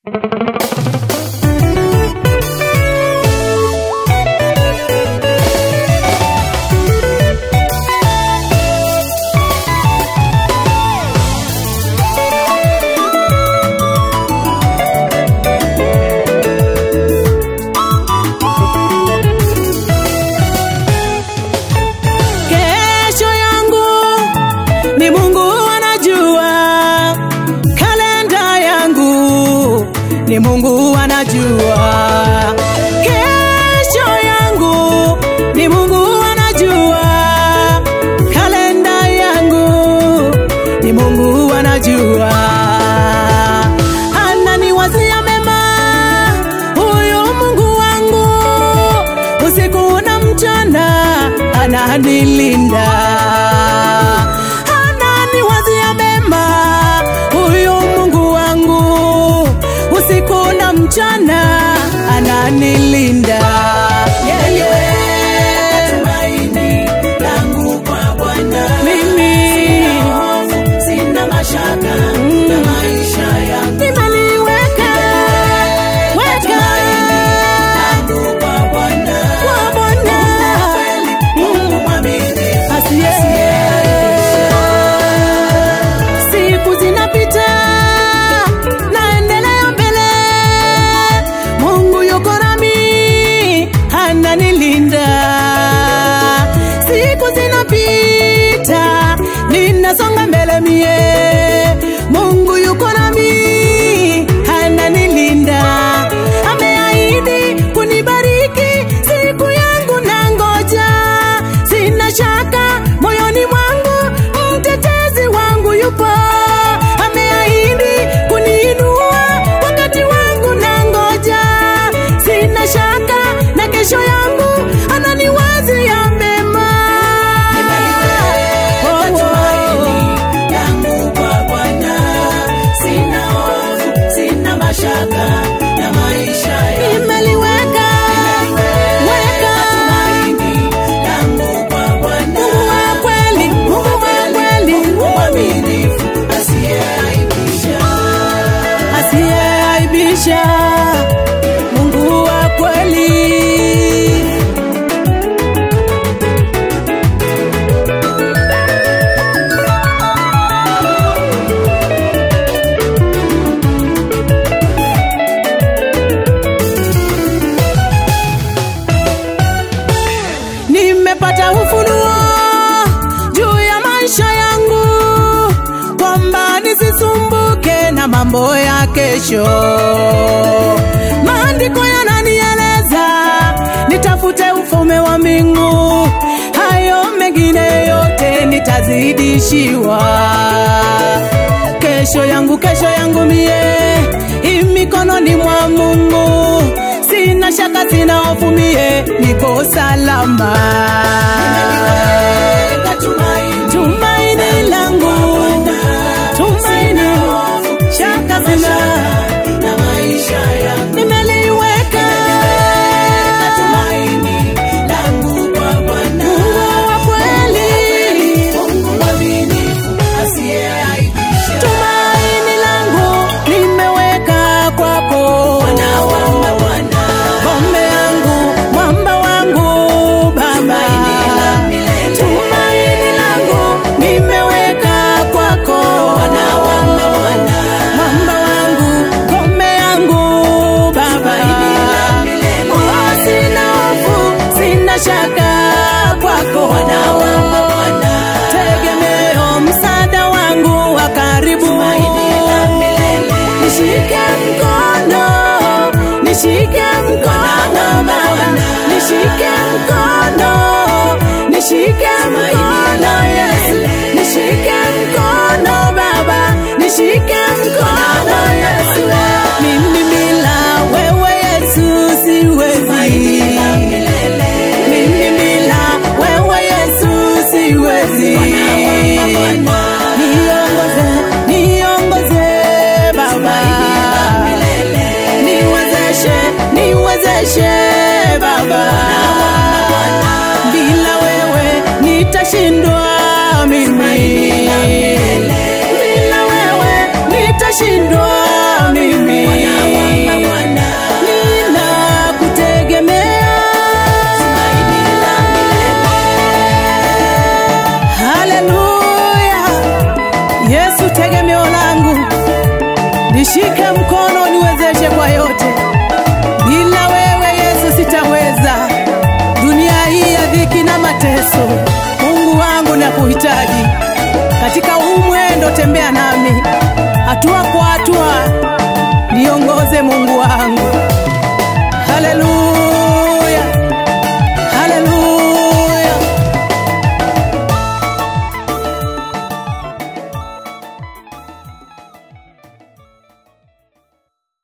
Kesho yangu ni Mungu anajua, kalenda yangu ni Mungu anajua, kesho yangu ni Mungu anajua, kalenda yangu ni Mungu anajua, ananiwazia mema huyu Mungu wangu usiku na mchana ananilinda, ananiwazia mema huyu Mungu wangu usiku na mchana ananilinda. Yeye tumaini langu kwa Bwana, mimi sina mashaka na maisha yangu, nimeliweka weka kwa Bwana, kwa Bwana Mungu mwaminifu asiye siku zinapita naendelea mbele mungu yuko nami ananilinda siku zinapita ninasonga mbele mie mungu yuko nami ananilinda ameahidi kunibariki siku yangu na ngoja sina shaka moyoni mwangu mtetezi wangu yupo ameahidi kuniinua wakati wangu na ngoja sina shaka na kesho yangu ananiwazia mema Oh, oh. Nimeliweka, weka. Mungu wa kweli, Mungu wa kweli, asiyeaibisha, Mungu wa kweli. nimepata ufunuo juu ya maisha yangu kwamba nisisumbuke na mambo ya kesho maandiko yananieleza nitafute ufalme wa mbingu hayo mengine yote nitazidishiwa kesho yangu kesho yangu mie i mikononi mwa mungu sina shaka sina hofu mie niko salama tumaini langu tumaini shaka sina nimeliweka Mungu wa kweli tumaini langu nimeweka kwako ngombe yangu mwamba wangu baba tumaini langu nimeweka kwako mwamba wangu ngombe yangu baba Oh, sina hofu sina shaka kwako tegemeo msaada wangu wa karibu nishike mkono nishike mkono baba nishike mkono nishike mkono yesu nishike mkono baba nishike mkono yesu mimi bila wewe yesu siwezi mimi bila wewe yesu siwezi niongoze niongoze baba niwezeshe niwezeshe baba bila wewe nitashi tegemeo langu, nishike mkono niwezeshe kwa yote. Bila wewe Yesu sitaweza, dunia hii ya dhiki na mateso. Mungu wangu nakuhitaji katika huu mwendo, tembea nami hatua